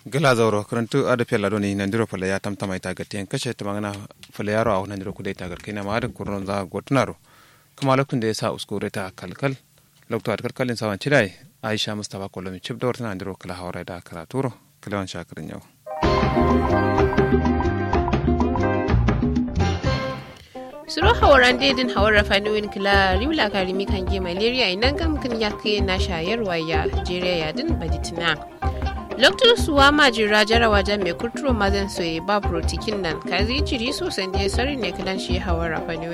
gala zauro karantu ada pela doni nandiro pala ya tam tamai ta gaten kashe ta magana pala yaro a nandiro kudai ta garkai na ma da kurnon za gotunaro kuma lokacin da ya sa uskure ta kalkal lokacin da kalkalin sawan cidai aisha mustafa kolomi chip da wata nandiro kala hawara da karaturo kalawan shakirin yau suro hawaran dedin hawar rafanuwin kila riwla karimi kan ge malaria inan gam kan ya kai na shayarwa ya jere ya din baditina lokacin suwa majira jarawa jan mai kurturo mazan soye ba protikin nan kazi jiri sosan je sari ne kilan shi hawar rafanuwin